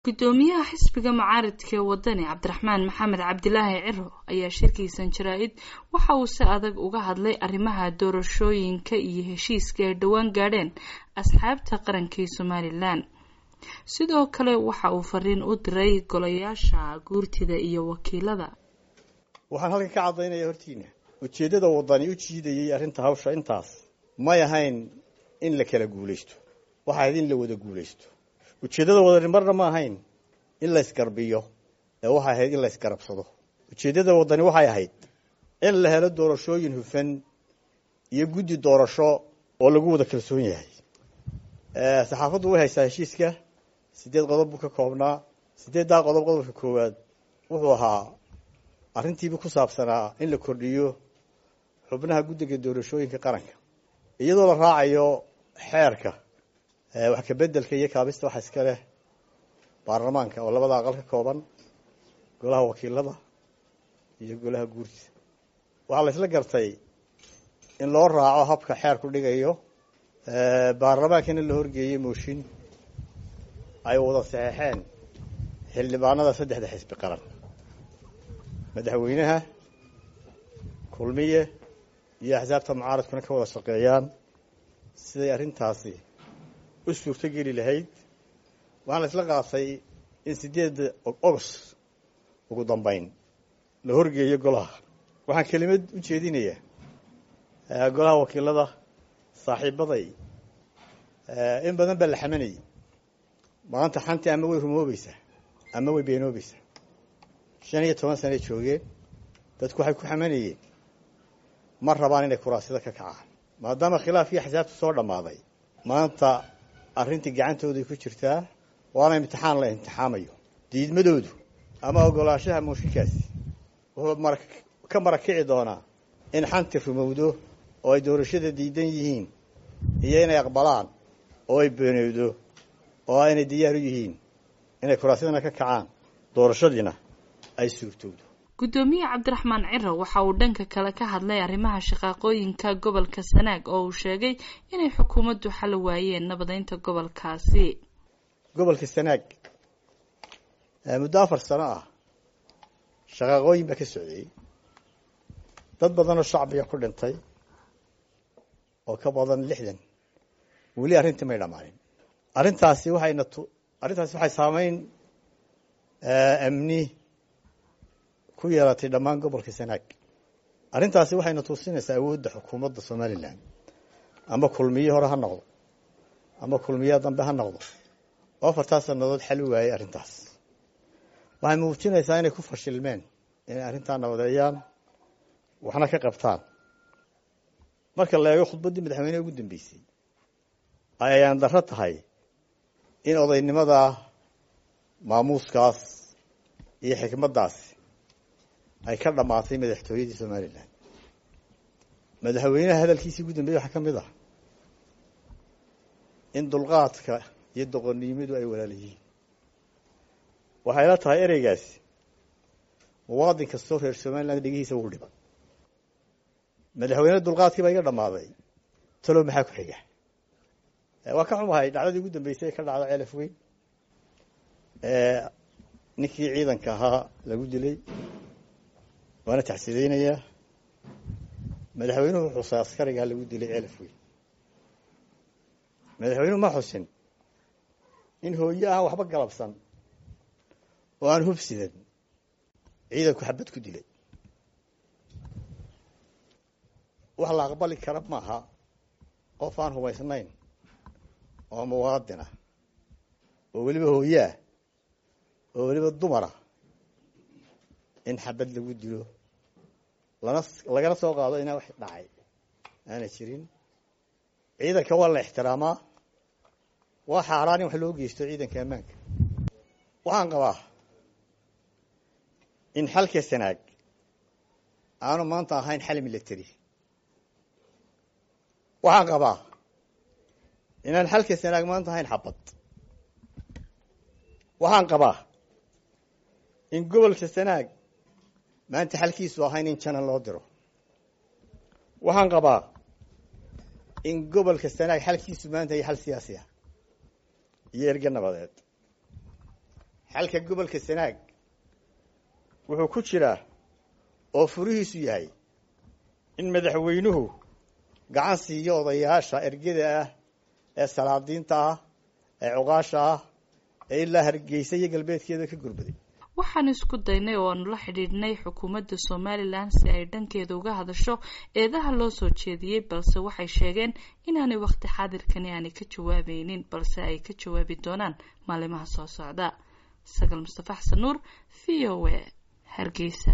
gudoomiyaha xisbiga mucaaridka ee wadani cabdiraxmaan maxamed cabdilaahi ciro ayaa shirkiisan jaraa-id waxa uu si adag uga hadlay arrimaha doorashooyinka iyo heshiiska ay dhowaan gaadheen asxaabta qarankii somalilan sidoo kale waxa uu fariin u diray golayaasha guurtida iyo wakiilada waxaan halkan ka caddaynaya hortiina ujeeddada wadani u jiidayay arrinta hawsha intaas may ahayn in la kala guulaysto waxa ahayd in la wada guulaysto ujeeddada wadani marna ma ahayn in laysgarbiyo ee waxay ahayd in laysgarabsado ujeeddada wadani waxay ahayd in la helo doorashooyin hufan iyo guddi doorasho oo lagu wada kalsoon yahay saxaafaddu way haysaa heshiiska siddeed qodob buu ka koobnaa siddeeddaa qodob qodobka koowaad wuxuu ahaa arrintiiba ku saabsanaa in la kordhiyo xubnaha guddiga doorashooyinka qaranka iyadoo la raacayo xeerka wax kabeddelka iyo kaabista waxa iska leh baarlamaanka oo labada aqal ka kooban golaha wakiilada iyo golaha guurtida waxaa la isla gartay in loo raaco habka xeerku dhigayo baarlamaankana la horgeeyey mooshin ay wada saxeexeen xildhibaanada saddexda xisbi qaran madaxweynaha kulmiye iyo axsaabta mucaaradkuna ka wada shaqeeyaan siday arrintaasi u suurto geli lahayd waxaan la isla qaatay in siddeedda ogost ugu dambeyn la horgeeyo golaha waxaan kelimad u jeedinayaa golaha wakiilada saaxiibaday in badan baa la xamanayay maanta xantii ama way rumoobaysaa ama way beenoobaysaa shan iyo toban sanay joogeen dadku waxay ku xamanayeen ma rabaan inay kuraasida ka kacaan maadaama khilaafkii axsaabtu soo dhammaaday maanta arrintii gacantooday ku jirtaa waana imtixaan la imtixaamayo diidmadoodu ama ogolaanshaha mooshinkaasi wuxuu mara ka marakici doonaa in xanti rumowdo oo ay doorashada diidan yihiin iyo inay aqbalaan oo ay beenowdo oo aynay diyaar u yihiin inay kuraasyadana ka kacaan doorashadiina ay suurtowdo guddoomiye cabdiraxmaan ciro waxa uu dhanka kale ka hadlay arrimaha shaqaaqooyinka gobolka sanaag oo uu sheegay inay xukuumaddu xali waayeen nabadeynta gobolkaasi gobolka sanaag muddo afar sano ah shaqaaqooyin baa ka socdeeyey dad badanoo shacbiga ku dhintay oo ka badan lixdan weli arrintii may dhammaanin arrintaasi waxayna tu arrintaasi waxay saameyn amni ku yeelatay dhammaan gobolka sanaag arrintaasi waxayna tuusinaysaa awoodda xukuumadda somalilan ama kulmiye hore ha noqdo ama kulmiyaha dambe ha noqdo oo afartaa sannadood xali waayey arrintaas waxay muujinaysaa inay ku fashilmeen inay arrintaa nabadeeyaan waxna ka qabtaan marka la eego khudbaddii madaxweyneha ugu dambeysay ayaan darro tahay in odaynimada maamuuskaas iyo xikmaddaasi ay ka dhammaatay madaxtooyadii somalilan madaxweynaha hadalkiisii ugu dambeeyey waxaa ka mid ah in dulqaadka iyo doqonnimadu ay walaal yihiin waxay la tahay ereygaasi muwaadin kastoo reer somaliland dhegihiisa ugu dhiban madaxweyne dulqaadkii baa iga dhammaaday talow maxaa ku xiga waa ka xumahay dhacdadii ugu dambeysay ee ka dhacda ceelaf weyn ninkii ciidanka ahaa lagu dilay waana taxsideynayaa madaxweynuhu xusay askarigaa lagu dilay ceelaf weyn madaxweynuhu ma xusin in hooye aan waxba galabsan oo aan hubsidan ciidanku xabad ku dilay wax la aqbali kara maaha qof aan hubaysnayn oo muwaadinah oo weliba hooyeah oo weliba dumarah in xabad lagu dilo lana lagana soo qaado inaa wax dhacay aana jirin ciidanka waa la ixtiraamaa waa xaaraan in wax loo geysto ciidanka ammaanka waxaan qabaa in xalka sanaag aanu maanta ahayn xal military waxaan qabaa inaan xalka sanaag maanta ahayn xabad waxaan qabaa in gobolka sanaag maanta xalkiisu ahayn in janan loo diro waxaan qabaa in gobolka sanaag xalkiisu maanta iyo xal siyaasi ah iyo erge nabadeed xalka gobolka sanaag wuxuu ku jiraa oo furihiisu yahay in madaxweynuhu gacan siiyo odayaasha ergada ah ee salaadiinta ah ee cuqaasha ah ee ilaa hargeysa iyo galbeedkeeda ka gurbaday waxaan isku daynay oo aanu la xidhiidhnay xukuumadda somalilan si ay dhankeeda uga hadasho eedaha loo soo jeediyey balse waxay sheegeen inaanay wakhti xaadirkani aanay ka jawaabeynin balse ay ka jawaabi doonaan maalimaha soo socda sagaal mustafa xasan nuur v o a hargeysa